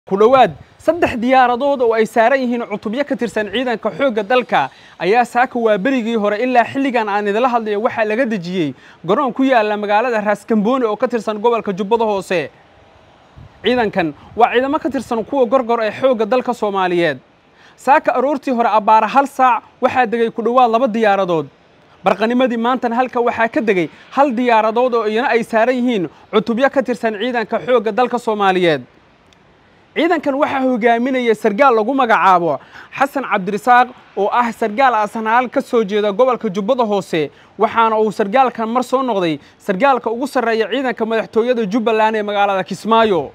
ku dhowaad saddex diyaaradood oo ay saaran yihiin cutubyo ka tirsan ciidanka xoogga dalka ayaa saaka waa berigii hore ilaa xilligan aan idila hadlayo waxaa laga dejiyey garoon ku yaalla magaalada raaskambooni oo ka tirsan gobolka jubbada hoose ciidankan waa ciidamo ka tirsan kuwa gorgor ee xoogga dalka soomaaliyeed saaka aroortii hore abbaara hal saac waxaa degay ku dhowaad laba diyaaradood barqanimadii maantana halka waxaa ka degay hal diyaaradood oo iyana ay saaran yihiin cutubyo ka tirsan ciidanka xoogga dalka soomaaliyeed ciidankan waxaa hogaaminaya sargaal lagu magacaabo xasan cabdirisaaq oo ah sargaal asanaal ka soo jeeda gobolka jubbada hoose waxaana uu sargaalkan mar soo noqday sargaalka ugu sarreeya ciidanka madaxtooyada jubbaland ee magaalada kismaayo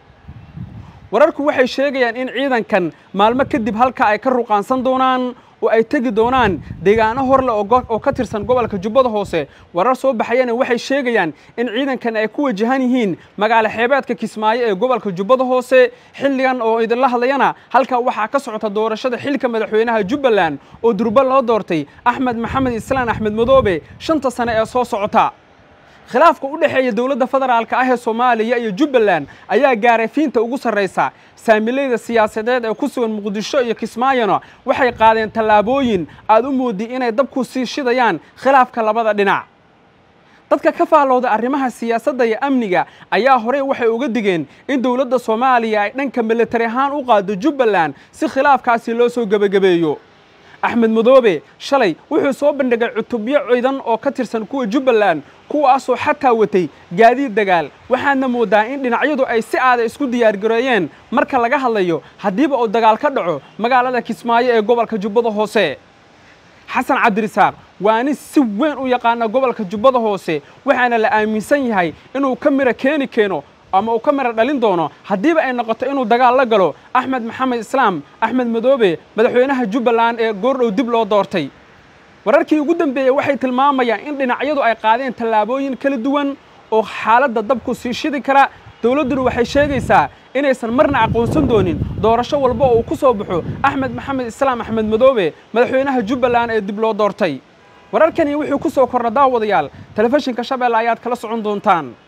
wararku waxay sheegayaan in ciidankan maalmo kadib halka ay ka ruqaansan doonaan oo ay tegi doonaan deegaano horle oo ka tirsan gobolka jubbada hoose warar soo baxayana waxay sheegayaan in ciidankan ay ku wajahan yihiin magaalo xeebeedka kismaayo ee gobolka jubbada hoose xilligan oo idinla hadlayana halkaa waxaa ka socota doorashada xilka madaxweynaha jubbaland oo durba loo doortay axmed maxamed islaan axmed madoobe shanta sane ee soo socota khilaafka u dhexeeya dowladda federaalka ah ee soomaaliya iyo jubbaland ayaa gaaray fiinta ugu sarraysa saamilayda siyaasadeed ee ku sugan muqdisho iyo kismaayona waxay qaadeen tallaabooyin aad u moodi inay dabku sii shidayaan khilaafka labada dhinac dadka ka faallooda arrimaha siyaasadda iyo amniga ayaa horey waxay uga digeen in dowladda soomaaliya ay dhanka militari ahaan u qaado jubbaland si khilaafkaasi loo soo gebagabeeyo axmed madoobe shalay wuxuu soo bandhigay cutubyo ciidan oo ka tirsan kuwa jubbaland kuwaasoo xataa watay gaadiid dagaal waxaadna moodaa in dhinacyadu ay si aada isku diyaargareeyeen marka laga hadlayo haddiiba uu dagaal ka dhaco magaalada kismaayo ee gobolka jubbada hoose xasan cabdirisaaq waa nin si weyn u yaqaana gobolka jubbada hoose waxaana la aaminsan yahay inuu ka mira keeni keeno ama uu ka mira dhalin doono haddiiba ay noqoto inuu dagaal la galo axmed maxamed islaam axmed madoobe madaxweynaha jubbaland ee goordhow dib loo doortay wararkii ugu dambeeyey waxay tilmaamayaan in dhinacyadu ay qaadeen tallaabooyin kala duwan oo xaaladda dabku sii shidi kara dowladduna waxay sheegaysaa inaysan marna aqoonsan doonin doorasho walba oo uu ku soo baxo axmed maxamed islaam axmed madoobe madaxweynaha jubbaland ee dib loo doortay wararkani wuxuu ku soo kordha daawadayaal telefishinka shabeelle ayaad kala socon doontaan